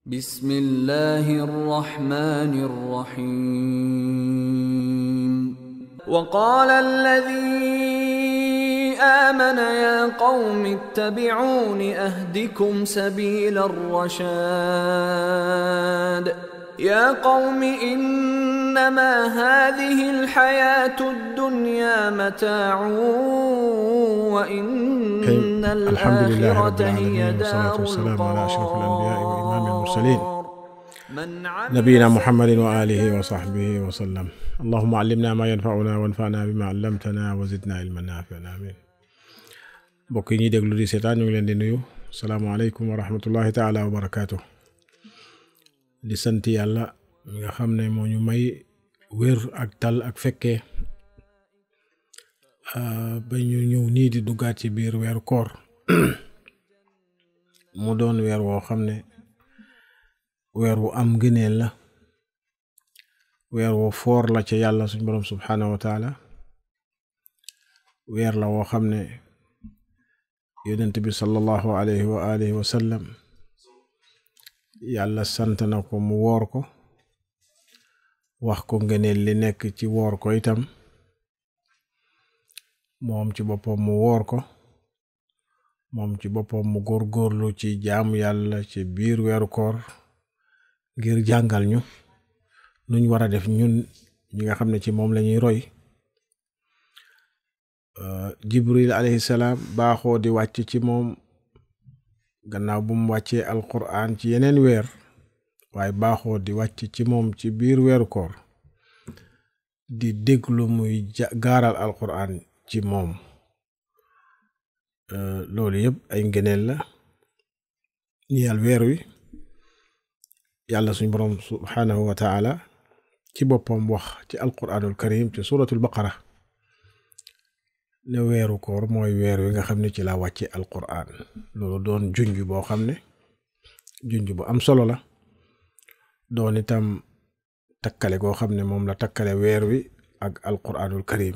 بسم الله الرحمن الرحيم وقال الذي آمن يا قوم اتبعون أهدكم سبيل الرشاد يا قوم إنما هذه الحياة الدنيا متاع وإن الحمد لله رب الآخرة هي العالمين والصلاة دار والسلام على أشرف الأنبياء وإمام القرار المرسلين من عمل نبينا محمد وآله وصحبه وسلم اللهم علمنا ما ينفعنا وانفعنا بما علمتنا وزدنا علما نافعا آمين mbokk yi ñuy déglu di seetaan ñu ngi leen di nuyu salaamaaleykum wa rahmatullahi taala wa barakaatu di sant yàlla mi nga xam ne moo ñu may wér ak tal ak fekkee ah, ba ñu ñëw nii di duggaat ci biir weeru koor mu doon weer woo xam ne weer wu am ngëneel la weer woo foor la ca yàlla suñ borom subhaanahu wa taala weer la woo xam ne yonent bi sallallahu alayhi wa alihi wa sallam yàlla sant na ko mu woor ko wax ko ngëneel li nekk ci woor ko itam moom ci boppam mu woor ko moom ci boppam mu góorgóorlu ci jaamu yàlla ci biir weeru koor ngir jàngal ñu nuñ war a def ñun ñi nga xam ne ci moom la ñuy roy Euh, jibril alayhi salaam baaxoo di wàcc ci moom gannaaw bu mu wàccee alquran ci yeneen weer waaye baaxoo di wàcc ci moom ci biir weeru koor di déglu muy ja gaaral alquran ci moom Euh, loolu yëpp ay ngëneel la ñeel weer wi yàlla suñ boroom subhaanahu wa taala ci boppam wax ci alquranul karim ci suratul baqara ne weeru koor mooy weer wi nga xam ne ci la wàcce alquran loolu doon junj boo xam ne junj bu am solo la doon itam takkale goo xam ne moom la takkale weer wi ak alquranul karim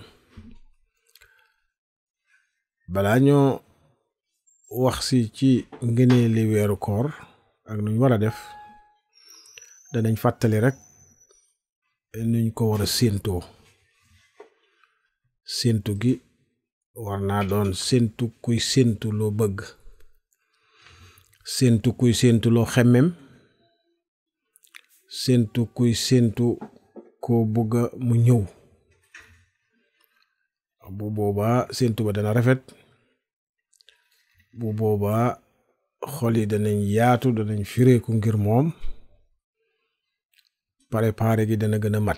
balaa ñoo wax si ci ngëneeli weeru koor ak nuñ war a def danañ fàttali rek nuñ ko war a séentoo séentu gi war naa doon séentu kuy séentu loo bëgg séentu kuy séentu loo xemmem séentu kuy séentu koo bëgga mu ñëw bu boobaa séentu ba dana rafet bu boobaa xol yi danañ yaatu danañ fireeku ngir moom préparé gi dana gën a mat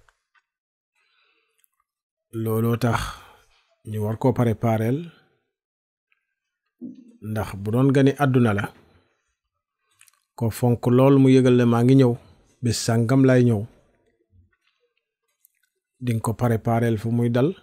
looloo tax ñu war koo prépareel ndax bu doon gani àdduna la ko fonk lool mu yëgal ne maa ngi ñëw bés sàngam lay ñëw dinga ko prépareel fu muy dal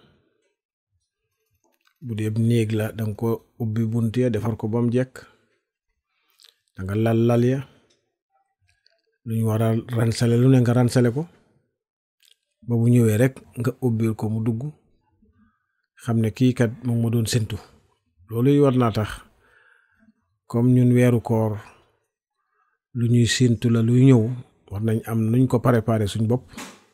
bu dee néeg la danga ko ubbi bunt ya defar ko ba mu jekk danga lal lal ya lu ñu war a ransale lu ne nga ransale ko ba bu ñëwee rek nga ubbil ko mu dugg xam ne kii kat moom ma doon séntu loolu yi war naa tax comme ñun weeru koor lu ñuy séntu la luy ñëw war nañ am nuñ ko préparé suñ bopp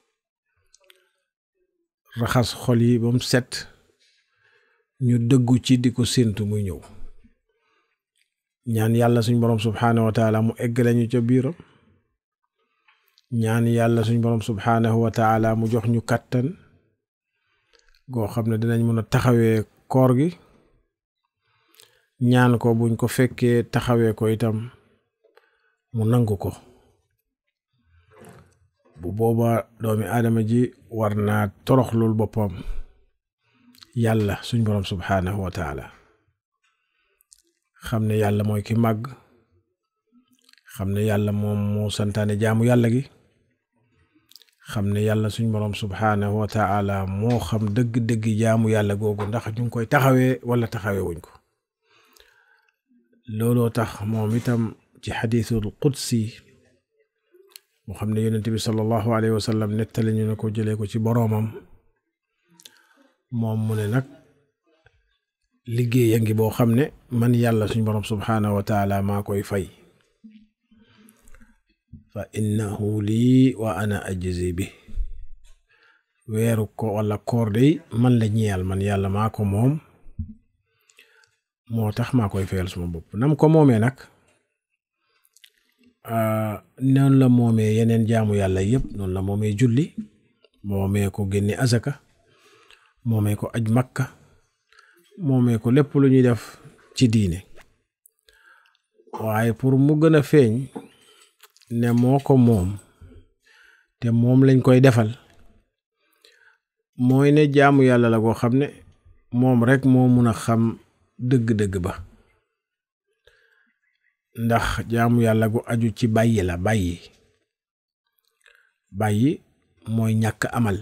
raxas xol yi ba mu set ñu dëggu ci di ko séntu muy ñëw ñaan yàlla suñ borom subhaanahu wa taala mu eggale ñu ca biiram ñaan yàlla suñ borom subhaanahu wa taala mu jox ñu kàttan goo xam ne dinañ mën a taxawee koor gi ñaan ko buñ ko fekkee taxawee ko itam mu nangu ko bu boobaa doomi aadama ji war naa toroxlul boppam yàlla suñ borom subhaanahu wa taala xam ne yàlla mooy ki màgg xam ne yàlla moom moo santaane jaamu yàlla gi xam ne yàlla suñ borom subhaanahu wa taala moo xam dëgg-dëgg jaamu yàlla googu ndax ñu ngi koy taxawee wala taxawee wuñ ko looloo tax moom itam ci xadiisul qudsi moo xam ne yonent bi sallallahu alayhi wa sallam nettali ñu ne ko jëlee ko ci boroomam moom mu ne nag liggéey a ngi boo xam ne man yàlla suñ borom subhaanahu wa taala maa koy fay fa innahu lii wa ana ajzi bi weeru ko wala koor day man la ñeyal man yàlla maa ko moom moo tax maa koy fayal suma bopp nam ko moomee nag noonu la moomee yeneen jaamu yàlla yëpp noonu la moomee julli moomee ko génne azaka moomee ko aj makka moomee ko lépp lu ñuy def ci diine waaye pour mu gën a feeñ ne moo ko moom te moom lañ koy defal mooy ne jaamu yàlla la koo xam ne moom rek moo mun a xam dëgg-dëgg ba ndax jaamu yàlla gu aju ci bàyyi la bàyyi bàyyi mooy ñàkk amal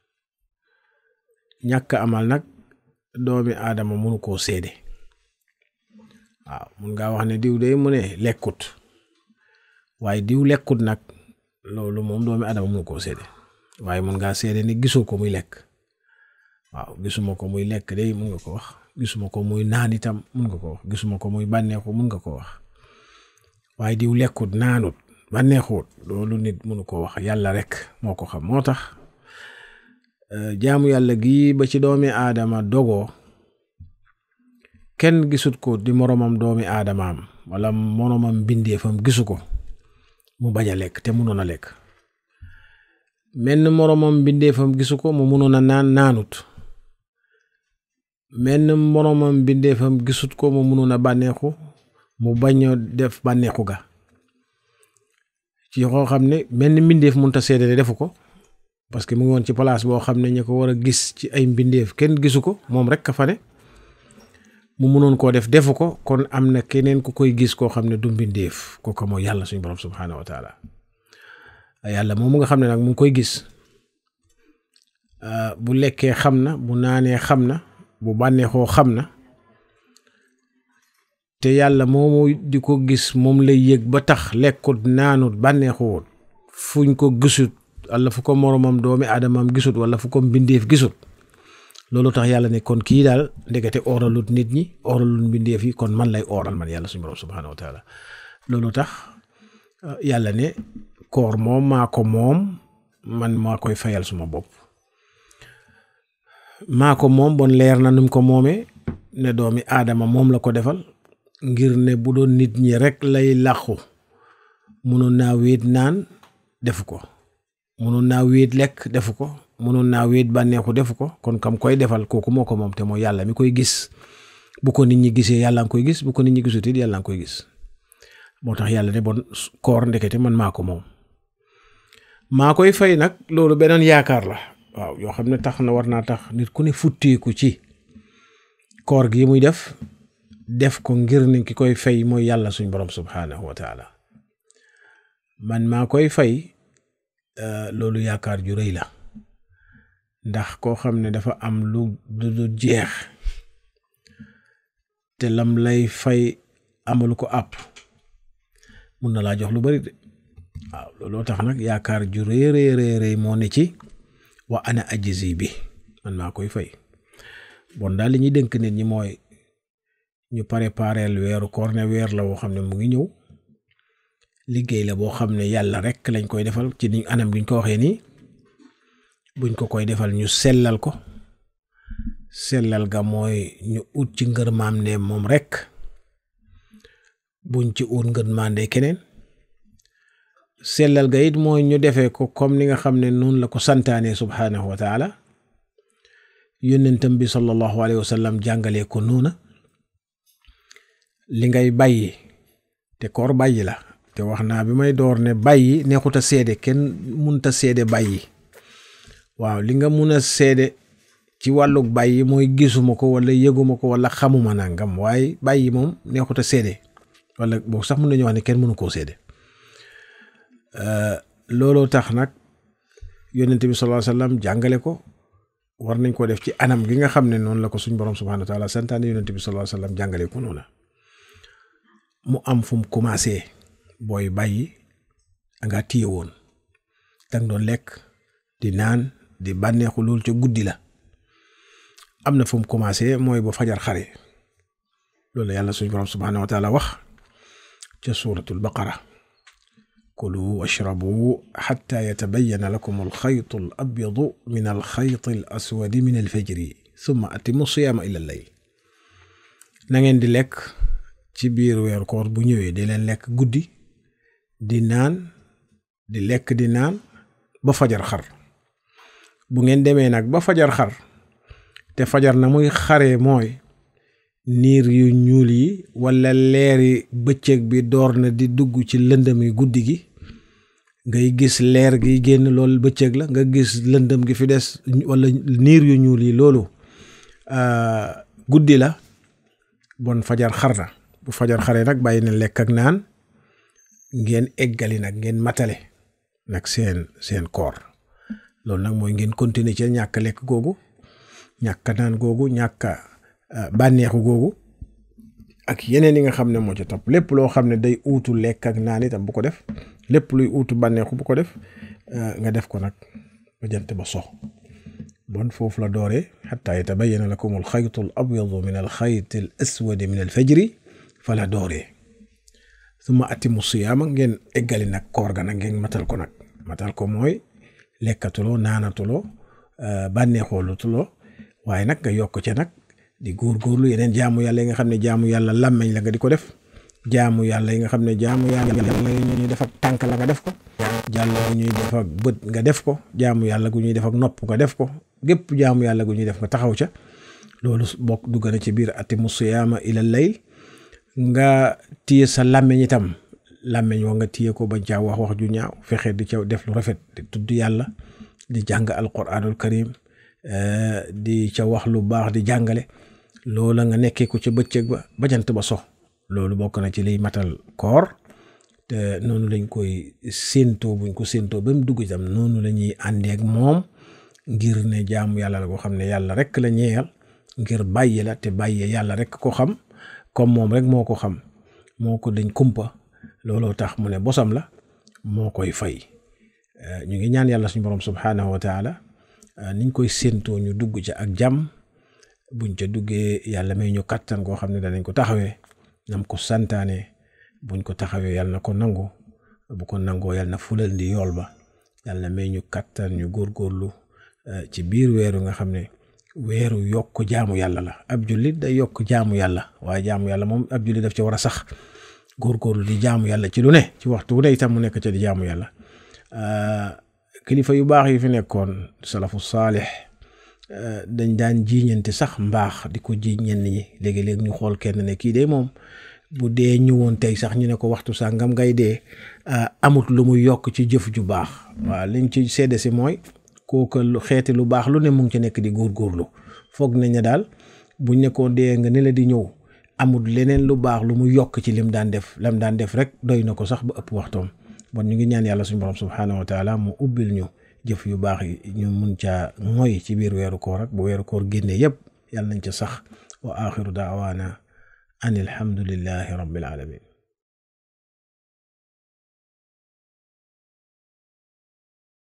ñàkk amal nag doomi aadama mënu koo séede waaw mun ngaa wax ne diw day mu ne lekkut waaye diw lekkut nag loolu moom doomi aadama mënu koo séede waaye mun ngaa séede ni gisoo ko muy lekk waaw gisuma ko muy lekk day mun nga ko wax gisuma ko muy naan itam mun nga ko wax gisuma ko muy bànneexu mun nga ko wax waaye diw lekkut naanut bànneexut loolu nit mënu ko wax yàlla rek moo ko xam moo tax jaamu yàlla gi ba ci doomi aadama dogoo kenn gisut ko di moromam doomi aadamaam wala moromam bindeefam gisu ko mu bañ a lekk te munoon a lekk menn moromam bindeefam gisu ko mu munoon a naan naanut menn moromam bindeefam gisut ko mu munoon a bànneexu mu bañ a def bànneexu ga ci koo xam ne benn mbindeef mënut a seede ne defu ko parce que mu ngi woon ci place boo xam ne ñu ko war a gis ci ay mbindeef kenn gisu ko moom rek ka fa ne mu munoon koo def defu ko kon am na keneen ku koy gis koo xam ne du mbindeef kooku mooy yàlla suñu borom subhaanahu wa taala yàlla moom mu nga xam ne nag mu ngi koy gis bu lekkee xam na bu naanee xam na bu bànneexoo xam na te yàlla moomu di ko gis moom lay yëg ba tax lekkut naanut bànneexuwut fuñ ko gisut wala fu ko moromam doomi aadamam gisut wala fu ko mbindeef gisut loolu tax yàlla ne kon kii daal ndekete ooralut nit ñi ooralut mbindeef yi kon man lay ooral man yàlla suñu borom subhaanahu wa taala loolu tax yàlla ne koor moom maa ko moom man maa koy fayal suma bopp maa ko moom bon leer na num ko moomee ne doomi aadama moom la ko defal ngir ne bu doon nit ñi rek lay làqu munoon naa wéet naan defu ko munoon naa wéet lekk defu ko munoon naa wéet bànneexu defu ko kon kam koy defal kooku moo ko moom te mooy yàlla mi koy gis bu ko nit ñi gisee yàlla nga koy gis bu ko nit ñi gisut it yàlla nga koy gis moo tax yàlla ne bon koor ndekete man maa ko moom maa koy fay nag loolu beneen yaakaar la waaw yoo xam ne tax na war naa tax nit ku ne futteeku ci koor gi muy def def ko ngir ne ki koy fay mooy yàlla suñ borom subhaanahu wa taala man maa koy fay loolu yaakaar ju rëy la ndax koo xam ne dafa am lu du jeex te lam lay fay amalu ko àpp mun na laa jox lu bari de waaw looloo tax nag yaakaar ju rëy rëy rëy moo ne ci wa ana ajizi bi man maa koy fay bon daal li ñuy dénk nit ñi mooy ñu prépareel weeru koor ne weer la woo xam ne mu ngi ñëw liggéey la boo xam ne yàlla rek lañ koy defal ci ni anam gi ñu ko waxee nii buñ ko koy defal ñu sellal ko sellal ga mooy ñu ut ci ngërmaam ne moom rek buñ ci ut ngërmaande keneen sellal ga it mooy ñu defee ko comme ni nga xam ne noonu la ko santaane subhaanahu wa taala yónnentam bi sallallahu alayhi wa sallam jàngalee ko noona li ngay bàyyi te koor bàyyi la te wax naa bi may door ne bàyyi neexut a seede kenn munta seede bàyyi waaw li nga mun a seede ci wàllug bàyyi mooy gisuma ko wala yëguma ko wala xamuma nangam waaye bàyyi moom neexut a seede wala boo sax mun nañu wax ne kenn mënu koo seede looloo tax nag yónnente bi sallallahu alayhi wasallam jàngale ko war nañ ko def ci anam gi nga xam ne noonu la ko suñ borom subhanahu wa taala santaane yónnente bi sallallahu alayhi wasallam jàngale ko noonu mu am fu mu commencé booy bàyyi nga téye woon danga doon lekk di naan di bànneexu loolu ca guddi la am na fu mu commencé mooy ba fajar xare loolu yàlla suñ borom subhanahu wa taala wax ca suuratul baqara kulu washrabu xatta yatabayana lakum alxaytu al abyadu min alxayti al aswadi min alfajri summa atimu siyaama ila layl na ngeen di lekk ci biir weeru koor bu ñëwee di leen lekk guddi di naan di lekk di naan ba fajar xar bu ngeen demee nag ba fajar xar te fajar na muy xaree mooy niir yu ñuul yi walla leeri bëccëg bi door na di dugg ci lëndëm yi guddi gi ngay gis leer gi génn loolu bëccëg la nga gis lëndëm gi fi des walla niir yu ñuul yi loolu guddi la bon fajar xar na bu fajar xaree nag bàyyi na lekk ak naan ngeen eggali nag ngeen matale nag seen seen koor loolu nag mooy ngeen continuer ci ñàkk lekk googu ñàkk naan googu ñàkk bànneexu googu ak yeneen yi nga xam ne moo ci topp lépp loo xam ne day uutu lekk ak naan itam bu ko def lépp luy uutu bànneexu bu ko def nga def ko nag ba jant ba sox bon foofu la dooree xataa yatabayyana lakum alxaytu al abyadu min alxayti al aswadi min alfajri fa la dooree suma atimu siyaama ngeen eggali nag koor ga nag ngeen matal ko nag matal ko mooy lekkatuloo naanatuloo bànneexoolutuloo waaye nag nga yokk ca nag di góorgóorlu yeneen jaamu yàlla yi nga xam ne jaamu yàlla làmmeñ la nga di ko def jaamu yàlla yi nga xam ne jaamu yàlla yi ñuy def ak tànk la nga def ko jàll gu ñuy def ak bët nga def ko jaamu yàlla gu ñuy def ak nopp nga def ko gépp jaamu yàlla gu ñuy def nga taxaw ca loolu bokk dugg na ci biir atimu siyaama ila layl nga téye sa làmmeñ itam làmmeñ wa nga téye ko bañ caa wax wax ju ñaaw fexe di ca def lu rafet di tudd yàlla di jàng alquranul karim di ca wax lu baax di jàngale loola nga nekkee ko ca bëccëg ba bajant ba sox loolu bokk na ci liy matal koor te noonu lañ koy séentoo buñ ko séentoo ba mu dugg itam noonu la ñuy àndee ak moom ngir ne jaamu yàlla la ko xam ne yàlla rek la ñeeyal ngir bàyyi la te bàyyee yàlla rek ko xam comme moom rek moo ko xam moo ko dañ kumpa looloo tax mu ne bosam la moo koy fay ñu ngi ñaan yàlla suñu borom subhanahu wa taala niñ koy séentoo ñu dugg ca ak jàmm buñ ca duggee yàlla may ñu kattan koo xam ne danañ ko taxawee nam ko santaane buñ ko taxawee yàlla na ko nangu bu ko nangoo yàlla na fulal ndi yool ba yàlla may ñu kattan ñu góorgóorlu ci biir weeru nga xam ne weeru yokk jaamu yàlla la ab jullit day yokk jaamu yàlla waaye jaamu yàlla moom ab jullit daf ci war a sax góorgóorlu di jaamu yàlla ci lu ne ci waxtu wu ne itam mu nekk ca di jaamu yàlla kilifa yu baax yi fi nekkoon salafu saalix dañ daan jiiñante sax mbaax di ko jiiñ ñenn ñi léegi-léegi ñu xool kenn ne kii de moom bu dee ñëwoon tey sax ñu ne ko waxtu sàngam ngay dee amut lu muy yokk ci jëf ju baax waaw liñ ci sedde si mooy kooku xeeti lu baax lu ne mu ngi ci nekk di góorgóorlu foog nañ ne daal buñ ne ko dee nga ne la di ñëw amut leneen lu baax lu mu yokk ci lim daan def lam daan def rek doy na ko sax ba ëpp waxtoom bon ñu ngi ñaan yàlla suñu borom subhaanahu wa taala mu ubbil ñu jëf yu baax yi ñu mun caa mooy ci biir weeru koor ak bu weeru koor génnee yëpp yàlla nañ ca sax wa axiru daawaana an alhamdulillahi rabbil alamin